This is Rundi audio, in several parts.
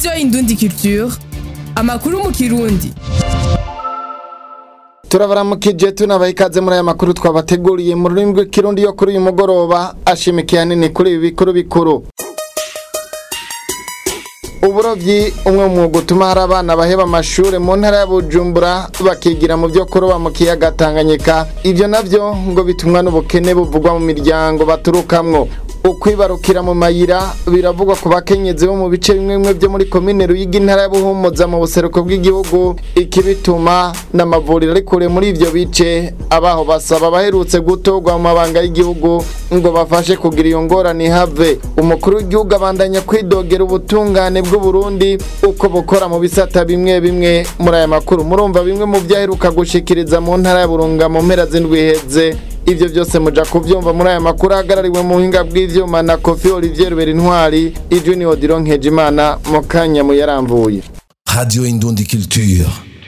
radiyo indundi culture amakuru mu kirundi turabaramukije tunabaha ikaze muri aya makuru twabateguriye mu rurimi rw'ikirundi yo kuri uyu mugoroba ashimikiye hanini kuri ibi bikuru bikuru uburobyi umwe mu mwuga utuma hari abana baheba amashuri mu ntara ya bujumbura bakigira mu byo kuroba mu kiyaga tanganyika ibyo nabyo ngo bitumwa n'ubukene buvugwa mu miryango baturukamwo ukwibarukira mu mayira biravugwa ku bakenyezi bo mu bice bimwe bimwe byo muri komine ruyigi intara ya buhumuza mu buseruko bw'igihugu ikibituma n'amavuriro ari kure muri ibyo bice abaho basaba abaherutse gutorwa mu mabanga y'igihugu ngo bafashe kugira iyo ngorane ihave umukuru w'igihugu abandanya kwidogera ubutungane bw'uburundi uko bukora mu bisata bimwe bimwe muri aya makuru murumva bimwe mu byo aheruka gushikiriza mu ntara ya burunga mu mpera z'indwi iheze ibyo byose muja kubyumva muri aya makuru ahagarariwe mu buhinga bw'ivyuma na kofi olivier berintwari ijwi ni odiro nkejimana mu kanya muyaramvuye Radio Indundi Culture.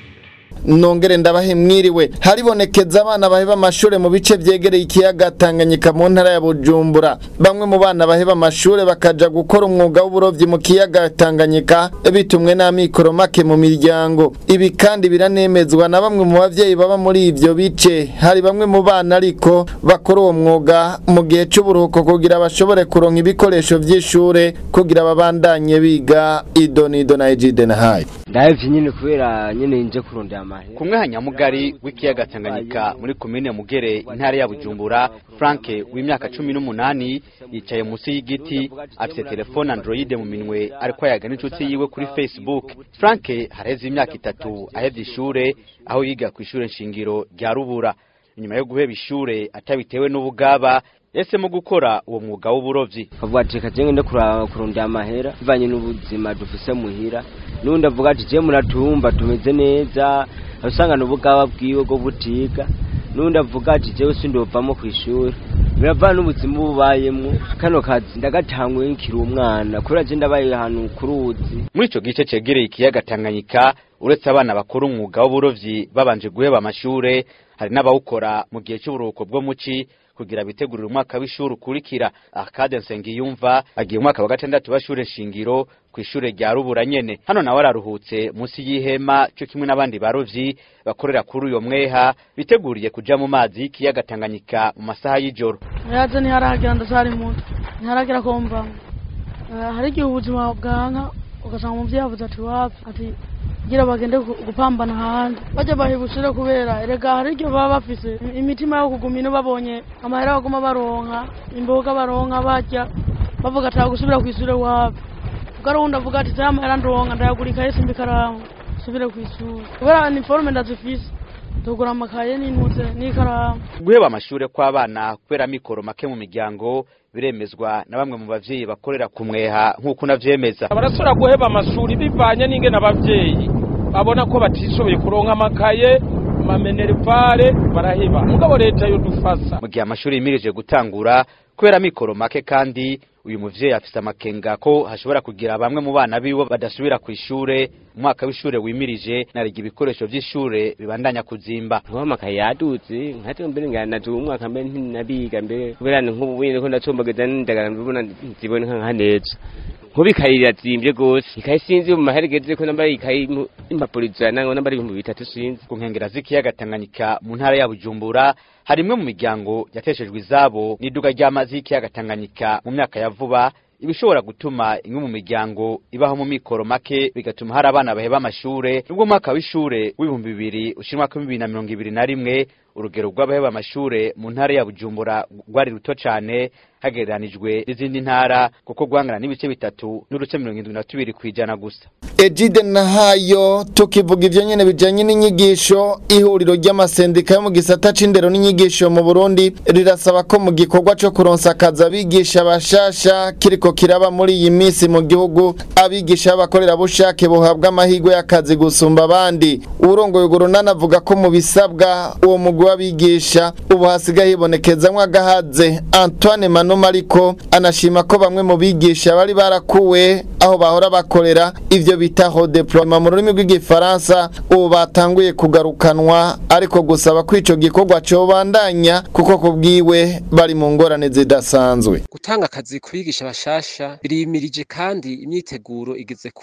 nongere ndabahe mwiriwe haribonekeza abana baheba amashure mu bice vyegereye ikiyaga Tanganyika mu ntara ya Bujumbura bamwe mu bana baheba amashure bakaja gukora umwuga w'uburovyi mu kiyaga Tanganyika bitumwe n'amikoro make mu miryango ibi kandi biranemezwa na bamwe mu bavyeyi baba muri ivyo bice hari bamwe mu bana ariko bakora uwo mwuga mu gihe c'uburuhuko kugira bashobore kuronka ibikoresho vy'ishure kugira babandanye biga idonido na ejide na hayi ndahevye nyene kubera nyene nje kurondera amahera kumwe hanyamugari w'ikiyaga Tanganyika muri komine Mugere intara ya Bujumbura Frank w'imyaka cumi n'umunani yicaye munsi y'igiti afite telefone Android mu minwe ariko ayaga n'inshuti yiwe kuri Facebook Frank hareze imyaka itatu ahevye ishure aho yiga ku ishure nshingiro rya Rubura inyuma yo guheba ishure atabitewe n'ubugaba yahisemo gukora uwo mwuga w'uburovyi kavuga ati reka jenge kuraba kurondera amahera bivanye n'ubuzima dufise muhira n'undi avuga ati je muratumva tumeze neza usanga n'ubugaba bwiwe bwo butiga n'undi avuga ati jewe sindovamo kw'ishuri biravana n'ubuzima bubayemwo kano kazi ndagatanguye nkiri umwana kubera je ndabaye ahantu ku ruzi muri ico gice cegereye ikiyaga Tanganyika uretse abana bakora umwuga w'uburovyi babanje guheba amashure hari n'abawukora mu gihe c'uburuhuko bwo muci kugira bitegurire umwaka w'ishuri ukurikira akade nsengiyumva agiye umwaka wa gatandatu w'ishure shingiro ku ishure rya rubura nyene hano nawe araruhutse munsi y'ihema cyo kimwe n'abandi barovyi bakorera kuri uyo mweha biteguriye kuja mu mazi y'ikiyaga Tanganyika mu masaha y'ijoro yaje ntiharagira ndacari muto ntiharagira ko mvamo Eh, hari igihe ubuzima bwanka ugasanga umuvyeyi avuze ati wapi ati gira bagende gu- gupambana hanze bajya bahibusire kubera erega hari igihe baba bafise imitima yo kuguma ino babonye amahera baguma baronka imboga baronka barya bavuga ati gusubira kw'ishure wapi ubwo ari wundi avuga ati saya amahera ndonka ndayagura yese mbikaramu subire kw'ishure kubera iniforume ndazifise tugura amakaye n'intuze n'ikaramu guheba amashure kw'abana kubera mikoro make mu miryango biremezwa na bamwe mu bavyeyi bakorera ku mweha nk'uko unavyemeza barasubira guheba amashuri bivanye n'ingene abavyeyi babona ko batishoboye kuronka amakaye amamenerivare baraheba mugabo leta yodufasa mu gihe amashuri yimirije gutangura kubera mikoro make kandi uyu muvyeyi afise amakenga ko hashobora kugira bamwe mu bana biwe badasubira ku ishure umwaka w'ishure wimirije nariga ibikoresho vy'ishure bibandanya kuzimba nkuba amakaye yadutse nkate mbere nganaje umwaka mbere ntinabiga mbere kubera ni nk'ubu wende ko ndacombageza n'indagara mbibona nzibone nka neza nkuba ikayi irazimbye gose ikayi sinzi mu mahera igeze ko nambara ikayi mu- impapuro ijana ngo nambara ibihumbi bitatu sinzi ku nkengera z'ikiyaga Tanganyika mu ntara ya Bujumbura hari imwe mu miryango yateshejwe izabo n'iduga ry'amazi y'ikiyaga Tanganyika mu myaka ya vuba ibishobora gutuma imwe mu miryango ibaho mu mikoro make bigatuma hari abana baheba amashure nubwo umwaka w'ishure w'ibihumbi bibiri ushira umwaka w'ibibiri na mirongo ibiri na rimwe urugero rw'abaheba amashure mu ntara ya Bujumbura rwari ruto cane hagereranijwe n'izindi ntara kuko rwangana n'ibice bitatu n'uruce mirongo indwi na tubiri kw'ijana gusa Ejide Nahayo tukivuga ivyo nyene bijanye n'inyigisho ihuriro ry'amasendika yo mu gisata c'indero n'inyigisho mu Burundi rirasaba ko mu gikorwa co kuronsa akazi abigisha bashasha kiriko kiraba muri iyi minsi mu gihugu abigisha b'abakorerabushake bohabwa amahirwe y'akazi gusumba abandi urongoye urwo runani avuga ko mu bisabwa uwo mugwi w'abigisha ubu hasigaye hibonekezamwo agahaze Antoine Manuma ariko anashima ko bamwe mu bigisha bari barakuwe aho bahora bakorera ivyo bitaho deploiement mu rurimi rw'igifaransa ubu batanguye kugarukanwa ariko gusaba ko ico gikorwa cobandanya kuko kubwiwe bari mu ngorane zidasanzwe gutanga akazi ku bigisha bashasha birimirije kandi imyiteguro igeze kure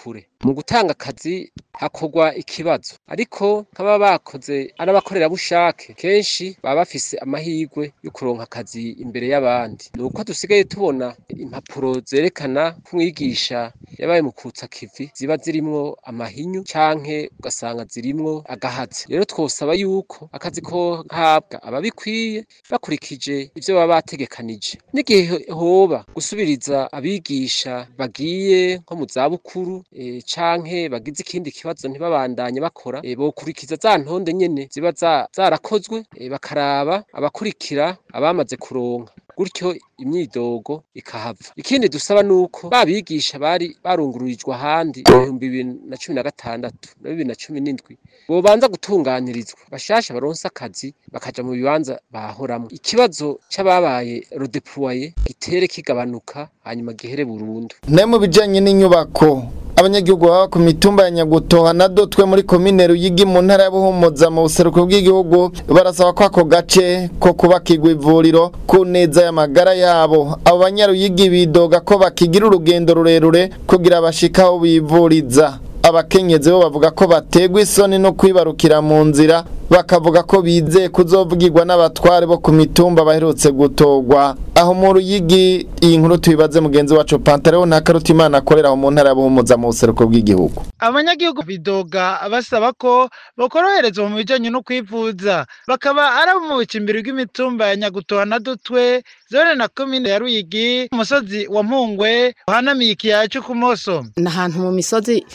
mu gutanga akazi hakorwa ikibazo ariko nk'aba bakoze ari abakorerabushake kenshi baba bafise amahirwe yo kuronka akazi imbere y'abandi ni uko dusigaye tubona impapuro zerekana ko umwigisha yabaye mu kutsa kivi ziba zirimwo amahinyu canke ugasanga zirimwo agahatsi rero twosaba yuko akazi ko habwa ababikwiye bakurikije ivyo baba bategekanije n'igihe hoba gusubiriza abigisha bagiye nko mu zabukuru e, canke bagize ikindi kibazo ntibabandanye bakora e, bokurikiza za ntonde nyene ziba za- zarakozwe e, bakaraba abakurikira abamaze kuronka gutyo imyidogo ikahava ikindi dusaba nuko babigisha bari barungururijwe ahandi mu bihumbi bibiri na cumi na gatandatu na bibiri na cumi n'indwi bobanza gutunganirizwa bashasha baronse akazi bakaja mu bibanza bahoramwo ikibazo c'ababaye rodeploye gitere kigabanuka hanyuma gihere burundu ne mu bijanye n'inyubako abanyagihugu baba ku mitumba ya nyagutoha na dotwe muri komine ruyigi mu ntara ya buhumuza mu buseruko bw'igihugu barasaba ko ako gace ko kubakirwa ivuriro ku neza y'amagara yabo abo banyaruyigi bidoga ko bakigira urugendo rurerure kugira bashike aho bivuriza abakenyezi bo bavuga ko bategwa isoni no kwibarukira mu nzira bakavuga ko bizeye kuzovugirwa n'abatware bo ku mitumba baherutse gutogwa aho mu ruyigi iyi nkuru tuyibaze mugenzi wacu Pantaleo nta karutimana akorera aho mu ntara ya Buhumuza mu buseruko bw'igihugu abanyagihugu bidoga basaba ko bakoroherezwa mu bijanye no kwivuza bakaba ari abo mu bucimbiri bw'imitumba ya nyagutoha na dutwe zone na komine ya ruyigi umusozi wa mpungwe uhanamiye ikiyaya c'ukumoso ni ahantu mu misozi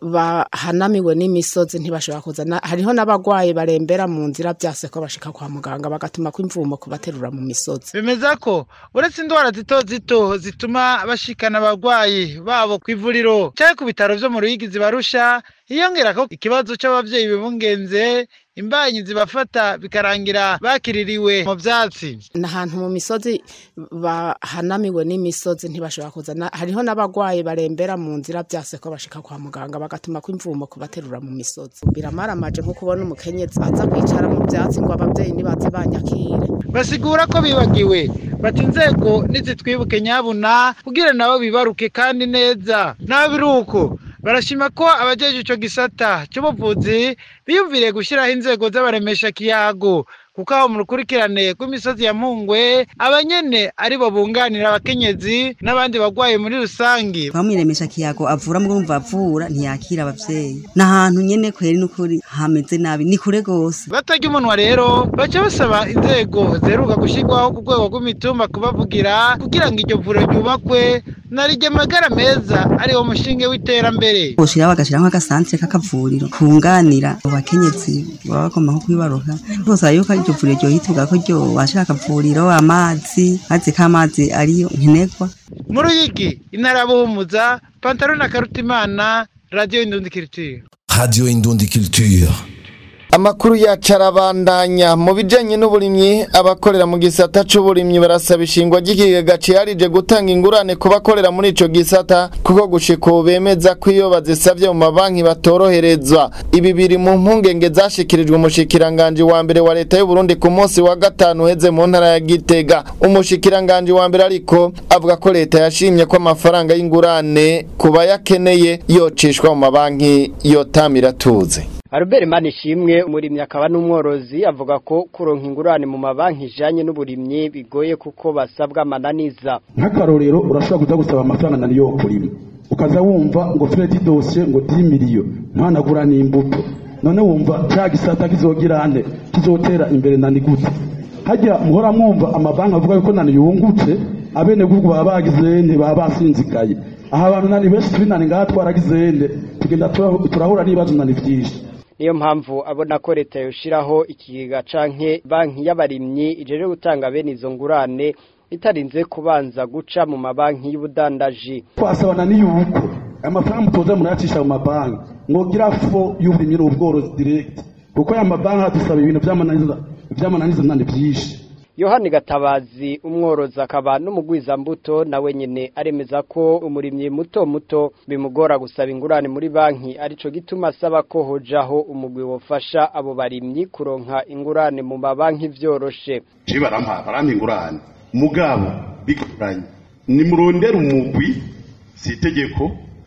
bahanamiwe n'imisozi ntibashobora kuzana hariho n'abagwayi barembera mu nzira byase ko bashika kwa muganga bagatuma ko imvumo kubaterura mu misozi bemeza ko uretse indwara zito zito zituma bashikana abagwayi babo ku ivuriro canke ku bitaro vyo mu ruyigi zibarusha hiyongera ko ikibazo c'abavyeyi bibungenze imbanyi zibafata bikarangira bakiririwe mu vyatsi ni ahantu mu misozi bahanamiwe n'imisozi ntibashobora kuzana hariho n'abagwayi barembera mu nzira byase ko bashika kwa muganga bagatuma ko imvumo kubaterura mu misozi biramaramaje nko kubona umukenyezi aza kwicara mu byatsi ngo abavyeyi nibaze banyakire basigura ko bibagiwe bati inzego nizitwibuke nyabuna kugira nabo bibaruke kandi neza naho biri uko barashima ko abajeje ico gisata c'ubuvuzi biyumviriye gushiraho inzego z'abaremesha kiyago kuko aho mu rukurikirane rw'imisozi ya mpungwe abanyene aribo bunganira abakenyezi n'abandi bagwaye muri rusangi bamwiremesha kiyago avura murumva avura ntiyakira abavyeyi n'ahantu nyene kweri n'ukuri hameze nabi ni kure gose batarya umunwa rero baca basaba inzego ziheruka gushirwaho ku rwego rw'imitumba kubavugira kugira ngo iryo vuriro ryubakwe na rijya amagara meza ariwo mushinge w'iterambere boshiraho bagashiraho agasantere k'akavuriro kunganira abo bakenyezi baba bagomba nko kwibaruka bose yuko iryo vuriro ryohituga ko ryo washira akavuriro amazi mazi k'amazi ariyo nkenerwa mu ruyigi intara ya buhumuza pantaro na karutimana radiyo indundikiritiyo Radio Indundi Culture. Amakuru yacu arabandanya mu bijanye n'uburimyi abakorera mu gisata c'uburimyi barasaba ishingwa ry'ikigega ciharije gutanga ingurane ku bakorera muri ico gisata kuko gushika ubu bemeza ko iyo bazisavye mu mabanki batoroherezwa ibi biri mu mpungenge zashikirijwe umushikiranganji wa mbere wa leta y'u Burundi ku munsi wa gatanu uheze mu ntara ya Gitega umushikiranganji wa mbere ariko avuga ko leta yashimye ko amafaranga y'ingurane ku bayakeneye yocishwa mu mabanki yotamira tuze Albert Manishimwe umurimyi akaba n'umworozi avuga ko kuronka ingurane mu mabanki ijanye n'uburimyi bigoye kuko basabwa amananiza nk'akarorero urashobora kuza gusaba amafaranga nani yo kurima ukaza wumva ngo fredi dosiye ngo 10 miliyo ntanagura n'imbuto none wumva cya gisata kizogira ande kizotera imbere nani gute hajya muhora mwumva amabanki avuga yuko nani yungutse abene gugu baba bagize nte baba basinzikaye aha abantu nani benshi turi nani ngaha twaragize nde tugenda tura- turahura n'ibibazo nani vyinshi niyo mpamvu abona ko leta yoshiraho ikigega canke banki y'abarimyi ijeje gutanga bene izo ngurane itarinze kubanza guca mu mabanki y'ubudandaji twasabana n'iyuko aya mafaranga mutoza murayacisha mu mabanki mwogira fo y'uburimyi n'ubworozi direct kuko aya mabanki adusaba ibintu vy'amananiza vy'amananiza nani vyinshi yohani gatabazi umworozi akaba n'umugwizambuto nawe nyene aremeza ko umurimyi muto muto bimugora gusaba ingurane muri banki arico gituma asaba ko hojaho umugwi wofasha abo barimyi kuronka ingurane mu mabanki vyoroshe je barampa barampa ingurane mugabo bigoranye nimurondera umugwi si itegeko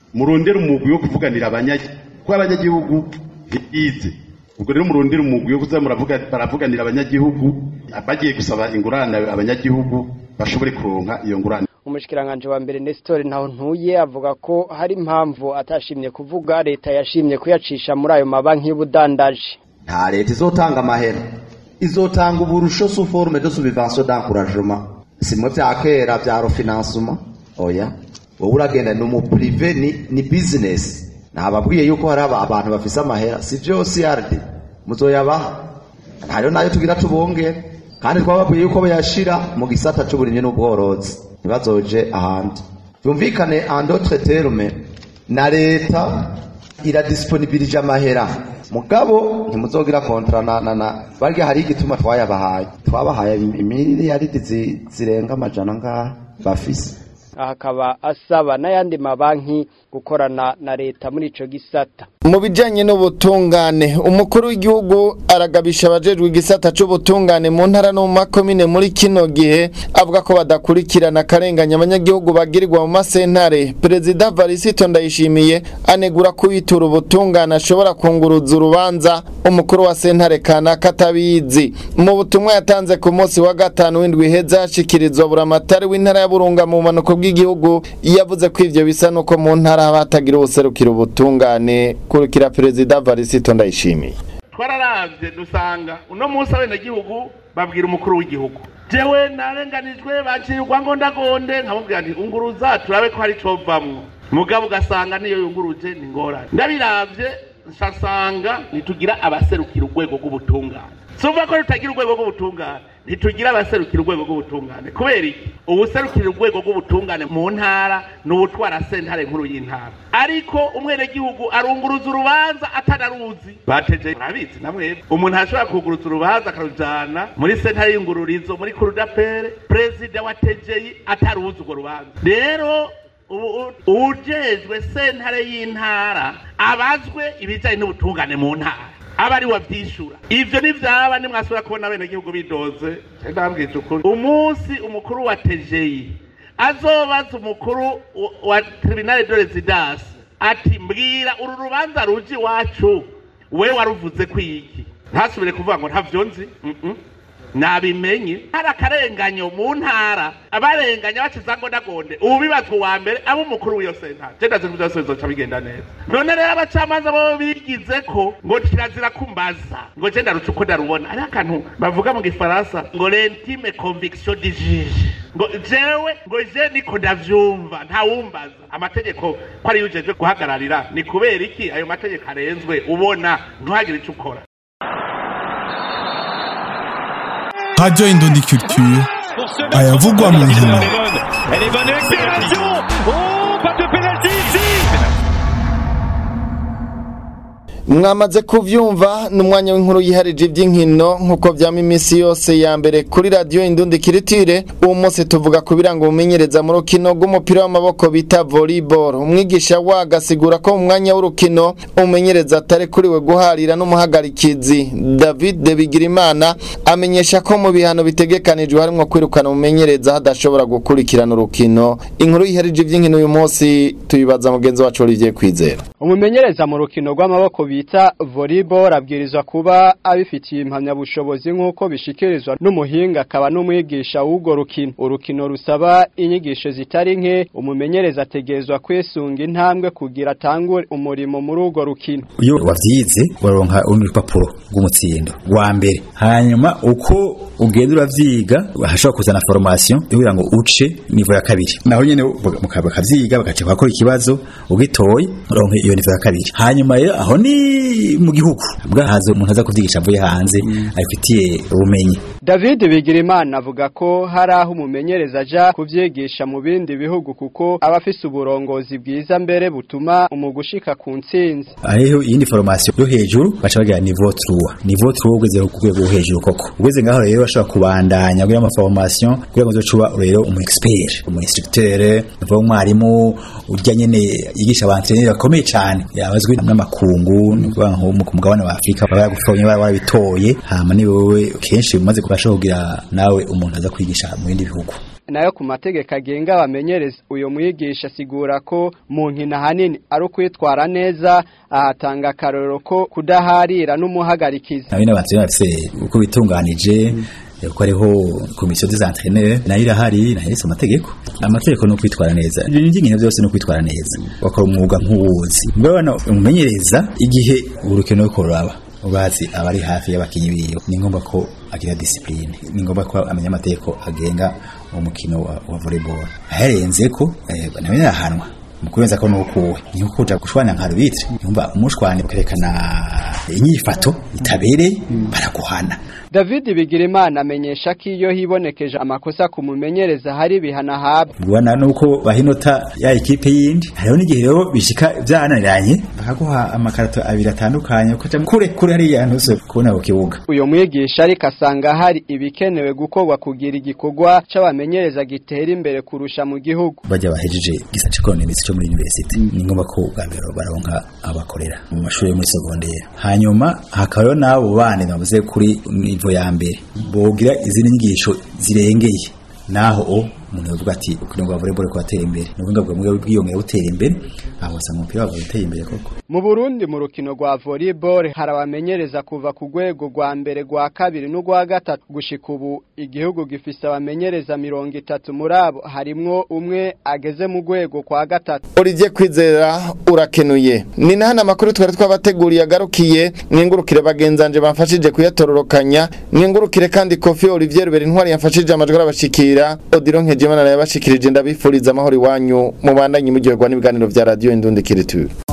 murondere umugwi wo kuvuganira abanyagihugu kuko abanyagihugu ntibize ubwo rero murondere umugwi wo kuza muravuga- baravuganira abanyagihugu bagiye gusaba ingurane abanyagihugu bashobore kuronka iyo ngurane umushikiranganje wa mbere Nestor ntaho ntuye avuga ko hari impamvu atashimye kuvuga leta yashimye kuyacisha muri ayo mabanki y'ubudandaji nta leta izotanga amahera izotanga uburusho sous forme de subvention d'encouragement simwe vya kera vya refinancement oya wowe uragenda ni umuprive ni, ni business nababwiye yuko hari aba- abantu bafise amahera si vyose yarde muzoyabaha hariho nayo tugira tubongere kandi twababwiye yuko bayashira mu gisata c'uburimyi n'ubworozi ntibazoje ahandi byumvikane en d'autres termes na leta iradisponibilije amahera mugabo ntimuzogira kontra na na na barya hari igituma twayabahaye twabahaye imiliyaridi zi- zirenga amajana ngaha bafise aha akaba asaba n'ayandi mabanki gukorana na leta muri ico gisata mu bijyanye n'ubutungane umukuru w'igihugu aragabisha abajejwe igisata cy'ubutungane mu ntara no mu makomine muri kino gihe avuga ko badakurikirana akarenganya abanyagihugu bagirirwa mu masentare perezida varisito ndayishimiye anegura ko uwitura ubutungane ashobora kunguruza urubanza umukuru wa sentare kanaka atabizi mu butumwa yatanze ku munsi wa gatanu w'indwi iheze hashikirizwa buramatari w'intara ya burunga mu bumanuko bw'igihugu yavuze ko ivyo bisa nuko mu ntara haba hatagira ubuserukira ubutungane kurikira perezida varisito ndayishimiye twararavye dusanga uno munsi abenegihugu babwira umukuru w'igihugu jewe narenganijwe bacirirwa ngo ndagonde nkamubwira nti unguruza turabe ko hari covamwo mugabo ugasanga niyo yunguruje ni ngorane ndabiravye nsasanga ntitugira abaserukira urwego rw'ubutungane sumva ko tutagira urwego rw'ubutungane ntitugira abaserukira urwego rw'ubutungane kubera iki ubuserukira urwego rw'ubutungane mu ntara ni ubutwara sentare nkuru y'intara ariko umwenegihugu arunguruza urubanza atanaruzi bateje murabizi namwe umuntu ashobora kuguruza urubanza akarujana muri sentare y'ingururizo muri kurudapere perezida wa tejeyi ataruzi urwo rubanza rero ubu- uwujejwe sentare y'intara abazwe ibijyanye n'ubutungane mu ntara aba ari wabyishura ivyo nivyaba nimwasubira kubona abenegihugu bidoze ndabwije ukuri umunsi umukuru wa tejeyi azobaza umukuru wa- wa tribunal de residence ati mbwira uru rubanza ruje iwacu we waruvuze ko iki ntasubire kuvuga ngo ntavyo nzi Mm-mm. nabimenye hari akarenganyo mu ntara abarenganya baciza ngo ndagonde ubu bibazwa uwa mbere abo umukuru w'iyo sentare je ndazi ko byose bizoca bigenda neza none rero abacamanza bo bigize ko ngo kirazira kumbaza ngo je ndaruca uko ndarubona ari akantu bavuga mu gifaransa ngo l'intime conviction du juge ngo jewe ngo je niko ndavyumva ntawumbaza amategeko ko ari yujejwe guhagararira ni kubera iki ayo mategeko arenzwe ubona ntuhagire ico ukora Radio Indondi Culture ayavugwa mu nkino Elle est bonne accélération Oh, pas de pénalty ici mwamaze kuvyumva ni umwanya w'inkuru yiharije iby'inkino nk'uko vyama iminsi yose ya mbere kuri radiyo indundi kiritire uwo munsi tuvuga ku biranga umumenyereza mu rukino rw'umupira w'amaboko bita volleyball umwigisha waga asigura ko mu mwanya w'urukino umumenyereza atarekuriwe guharira n'umuhagarikizi david de bigirimana amenyesha ko mu bihano bitegekanijwe harimwo kwirukana umumenyereza hadashobora gukurikirana urukino inkuru yiharije iby'inkino uyu munsi tuyibaza mugenzi wacu Olivier Kwizera umumenyereza mu rukino rw'amaboko bita volleyball abwirizwa kuba abifitiye impamyabushobozi nk'uko bishikirizwa n'umuhinga akaba n'umwigisha w'urwo rukino urukino rusaba inyigisho zitari nke umumenyereza ategerezwa kwisunga intambwe kugira atangure umurimo muri urwo rukino iyo wavyize uraronka urundi rupapuro rw'umutsindo rwa mbere hanyuma uko ugenda uravyiga hashobora kuzana formation kugira ngo uce nivo ya kabiri naho nyene muka- bakavyiga bagaca bakora ikibazo ugitoye uronka iyo nivo ya kabiri hanyuma rero aho ni mu gihugu bwahaze umuntu aza kuvyigisha avuye hanze abifitiye ubumenyi David Bigirimana avuga ko hari aho umumenyereza aja kuvyigisha mu bindi bihugu kuko aba afise uburongozi bwiza mbere butuma umugushika ku ntsinzi hariho iyindi formation yo hejuru baca bagira niveau 3 niveau 3 ugeze ku rwego rwo hejuru koko ugeze ngaho rero bashobora kubandanya kugira ama formation kugira ngo uzocuba rero umu expert umu instructeur uvuga umwarimu urya nyene yigisha abantrainer bakomeye cyane yabazwi n'amakungu ni ukuvuga nko mu ku mugabane wa Afrika baba yagufonye baba barabitoye hama ni wowe kenshi umaze kubasha kugira nawe umuntu aza kwigisha mu bindi bihugu nayo ku mategeko agenga abamenyereza uyu mwigisha asigura ko mu nkino ahanini ari ukwitwara neza ahatanga akarorero ko kudaharira n'umuhagarikizi nabi n'abantu bafise uko bitunganije ko hariho komisiyo des entraîneurs nayo irahari nayo iretse amategeko amategeko ni ukwitwara neza ibyo by'inkino byose ni ukwitwara neza bakora umwuga nk'uwuzi mbabona umumenyereza igihe urukino rwo kuraba ubazi abari hafi y'abakinyi biwe ni ngombwa ko agira discipline ni ngombwa ko amenya amategeko agenga umukino wa, wa volleyball aherenze ko eh, nawe yahanwa mukurenza ko nukuwe ni ukuja gushwana nka rubitre yumva umushwani ukerekana inyifato itabereye baraguhana David Bigirimana amenyesha ko iyo hibonekeje amakosa ku mumenyereza hari bihana habwa ubona nuko bahinota ya ekipe yindi hariho n'igihe rero bishika byananiranye bakaguha amakarato abiri atandukanye ukaja kure kure hariya ntuse kubona ku kibuga uyu mwigisha ariko asanga hari ibikenewe gukorwa kugira igikorwa c'abamenyereza gitera imbere kurusha mu gihugu bajya bahejeje gisa c'economics cyo muri university ni ngombwa ko ubwa mbere baronka abakorera mu mashuri yo muri secondaire hanyuma hakabaho n'abo bandi navuze kuri nivo ya mbere bogira izindi nyigisho zirengeye naho o umuntu yavuga ati kugira ngo volleyball ko atera imbere n'ubundi bwo bwiyongera butera imbere aho usanga umupira wabo uteye imbere koko mu Burundi mu rukino rwa volleyball hari abamenyereza kuva ku rwego rwa mbere rwa kabiri n'urwa gatatu gushika ubu igihugu gifise abamenyereza mirongo itatu muri abo harimwo umwe ageze mu rwego kwa gatatu Olivier Kwizera urakenuye ni nahana amakuru twari twabateguriye agarukiye mwingurukire bagenzanje bamfashije kuyatororokanya mwingurukire kandi Kofi Olivier Ruberi ntwari yamfashije amajwi arabashikira Odiro Nkejimana yabashikirije ndabifuriza amahoro iwanyu mubandanye mujyerwa n'ibiganiro vya radio Indundi Kiritu